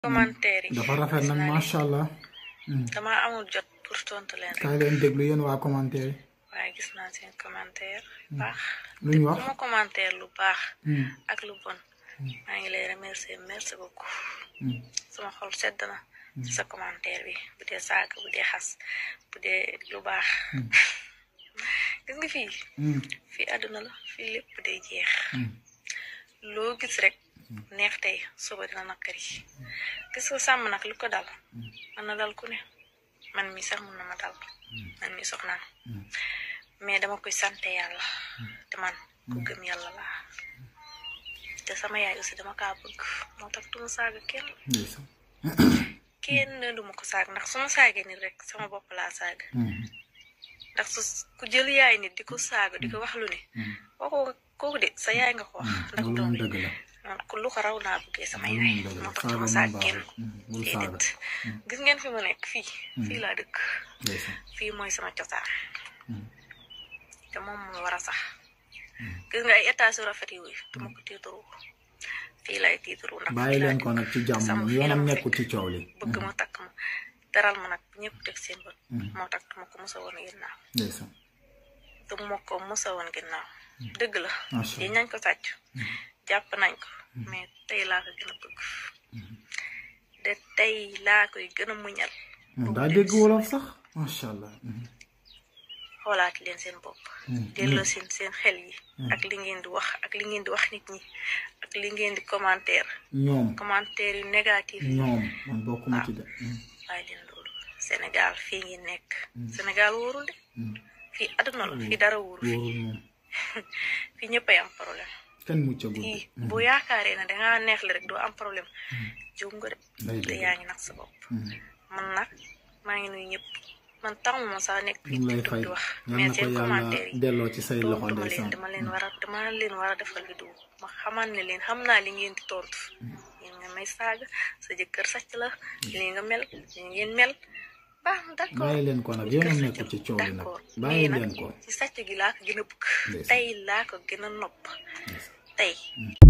commentaire yi dafa rafet nag macha allah. dama amul jot pour tontu leen rek kaay leen déglu yéen waa commentaire yi. waaye gis naa seen commentaire baax lu ñu wax ku ma commentaire lu baax ak lu bon maa ngi lay remercier merci beaucoup sama xol sedd na ci sa commentaire bi bu dee saaga bu dee xas bu dee lu baax gis nga fii fii àdduna la fii lépp day jeex loo gis rek neex tey suba dina nakkari gis nga sàmm nag lu ko dal mën na dal ku ne man mi sax mun na ma dal man mi soxnaan mais dama koy sante yàlla te man ku gëm yàlla laa te sama yaay aussi dama kaa bëgg moo tax duma saaga kenn ndeysaan. kenn duma ko saag ndax su ma saagee nit rek sama bopp laa saaga ndax su ku jël yaay nit di ko saaga di ko wax lu ne kooku kooku de sa yaay nga ko wax ndax loolu doom moom bi dëgg la. man ku lu ko raw naa bëggee sama loolu yaay moom dëgg la moo tax saaga duma moom saag kenn baaxul. bul saaga. déedéet gis ngeen fi mu nekk fii fii laa dëkk ndeysaan. fii mooy sama cosaan te moom moo war a sax gis nga ay état su rafet yooyu duma ko tiitaru fii lay tiitaru ndax bàyyi fii laa leen ko nag ci jàmm sama moom fii la yoonam ma nekkul ci fekk. coow li. bëgg ma takk ma teral ma nag ñëpp teg seen bët moo tax duma ko mos a woon ginnaaw ndeysaan. duma ko mos a woon ginnaaw dëgg la macha yi allah. nañ ko sàcc jàpp nañ ko mais tey laa ko gën a bëgg de tey laa koy gën a muñal moom daa dégg wolof sax macha allah. xoolaat leen seen bopp delloo seen seen xel yi ak li ngeen di wax ak li ngeen di wax nit ñi ak li ngeen di commentaire ñoom commentaire yu négatif yi ñoom man bokkuma ci de. bàyyi leen loolu Sénégal fii ngi nekk Sénégal wóorul de fii àdduna la fii dara wóorul fii wóorul moom fii ñëppay am problème kenn muccagul fii de. boo yaakaaree ne dangaa neex la rek doo am problème juum nga de day te dëgg. yaa ngi nag sa bopp man nag maa ngi nuyu ñëpp man tamu ma sax nekk ñu fii ngi lay di fay di wax yal mais na ko seen yàlla commentaire yi delloo ci say loxo tontu ma leen ndeysaan. dama leen war a dama leen war a defal vidéo ma xamal ne leen xam naa li ngeen di tontu yéen nga may saaga sa jëkkër sàcc la lii nga mel lii ngeen mel baax na d'accord bàyyi leen ko nag yoonam nekkul ci coow li nag d'accord bàyyi mais leen nag ko. ci sàcc gi laa ko gën a bëgg Ndeysaan. tey laa ko gën a nopp tey